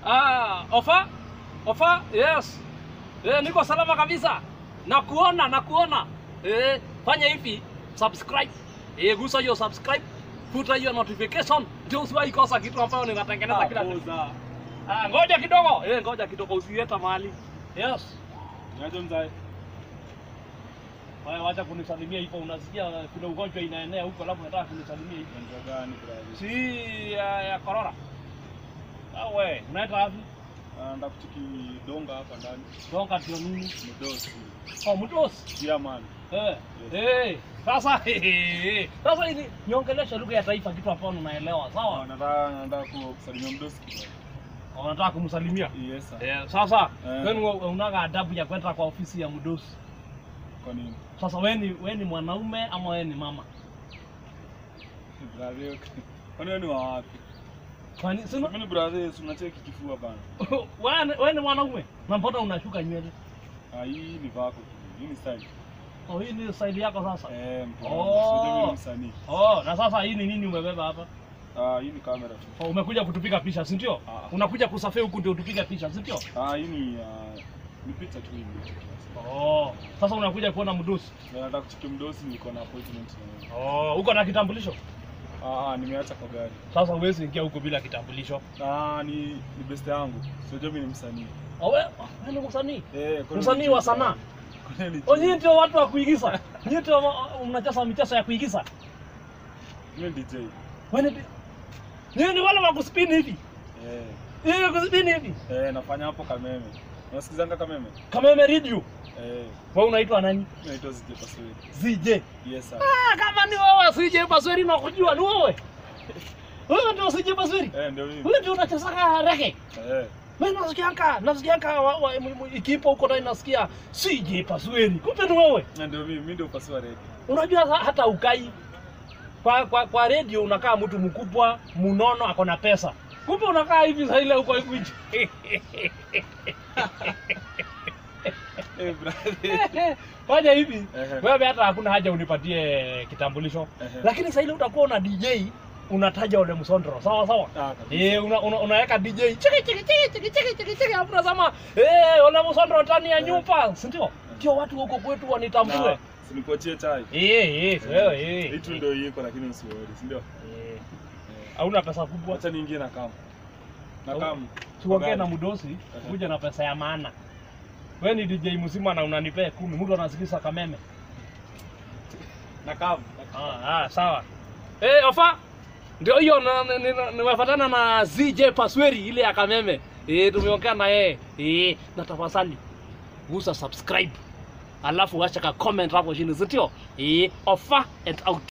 Ah, ofa? Ofa? Yes. Eh, niko salama kabisa. Nakuona, nakuona. Eh, fanya hivi, subscribe. Eh, gusa hiyo subscribe. Futa hiyo notification. Ndio usiwahi kosa kitu ambayo ninatengeneza kila siku. Poza. Ah, ngoja kidogo. Eh, ngoja kidogo usieta mahali. Yes. Niaje mzae? Wewe wacha kunisalimia hivyo unasikia kuna ugonjwa inaenea huko alafu unataka kunisalimia hivyo. Ugonjwa gani brother? Si ya, ya corona. Ah, we, unaenda wapi? Ah, Nataka kuchiki donga hapa ndani. Donga ndio nini? Mdosi. Oh, mtosi. Yeah man. Eh, eh, sasa sasa hivi niongeleshe lugha ya taifa, kitu ambacho unaelewa, Ah, sawa? Nataka nataka ku- kusalimia mdosi kidogo. Unataka kumsalimia Yes sir. eh, sasa Eh. wewe unaga adabu ya kwenda kwa ofisi ya mdosi. Kwa nini? Sasa wewe ni wewe ni mwanaume ama wewe ni mama? Brother. Kwani wewe ni wa wapi? Kwani sina Mimi ni brother, si unacheki kifua bana. wewe ni- wewe ni mwanaume na mbona unashuka nywele? Ah, hii ni vako tu. Hii ni style. Oh, hii ni style yako sasa. Eh, mtu. Oh. wangu. Sio mimi ni msanii. Oh, na sasa hii ni nini umebeba hapa? Ah, hii ni kamera tu. Oh, umekuja kutupiga picha, si ndio? Ah. Unakuja kusafiri huku ndio utupiga picha, si ndio? Ah, hii ni ah, ni picha tu hivi. Oh, sasa unakuja kuona mdosi. Na nataka kuchiki mdosi, niko na appointment na yeye. Oh, uko na kitambulisho? Ah, ah, nimeacha kwa gari. Sasa huwezi ingia huko bila kitambulisho. Ah, ni ni best yangu. Sio mimi ni msanii. Oh, wewe wewe ni msanii? Eh, kwani Msanii wa sanaa? Kwani Oh, nyinyi ndio watu wa kuigiza. Nyinyi ndio wa- mnacheza michezo ya kuigiza. Mimi ni DJ. Wewe ni Nyinyi ni wale wa kuspin hivi. Eh, Nyinyi kuspin hivi. eh, nafanya hapo Kameme. Unasikizanga Kameme? Kama imeread you. Eh, Wewe unaitwa nani? naitwa Zije Pasweli. ZJ. Yes sir. Ah, kama ni wewe CJ Pasweri na kujua ni wewe. Wewe ndio CJ Pasweri. Eh, ndio mimi. Wewe ndio unacheza rege. Eh, Mimi nasikianga, nasikianga wa- wa- m- m- ikipo huko ndani nasikia CJ Pasweri. Kumbe ni wewe. na ndio mimi, mimi ndio paswa ready. Unajua ha- hata ukai kwa kwa, kwa radio unakaa mtu mkubwa munono ako na pesa, kumbe unakaa hivi saa ile huko hivi. Eh, brother. Fanya hivi Ehe. wewe, hata hakuna haja unipatie kitambulisho, Ehe. lakini saa ile utakuwa una DJ unataja ule msondro, sawa sawa. Ah, kabisa. Eh, una, una, unaweka DJ chiki chiki chiki chiki chiki chiki chiki hapo unasema eh, ule msondro ndani ya Eh. nyumba, si ndio? Ndio watu huko kwetu wanitambue. Na, si nikuachie chai. Eh, eh, wewe eh. Hii tu ndio iko lakini usiworry, si ndio? Eh, Eh. hauna pesa kubwa. Acha niingie na kam. Na Au- kam. tuongee na Gari. mdosi Ehe. kuja na pesa ya maana. We ni DJ mzima na unanipea kumi, mtu anasikiza kameme. Na kam. Ah, ah, sawa. Eh, ofa ndio hiyo na- ni- ni- nimefuatana na ZJ Pasweri ile ya kameme. Eh, tumeongea na yeye. Eh, na tafadhali gusa subscribe. Alafu acha ka comment hapo chini, si ndio? Eh, ofa and out.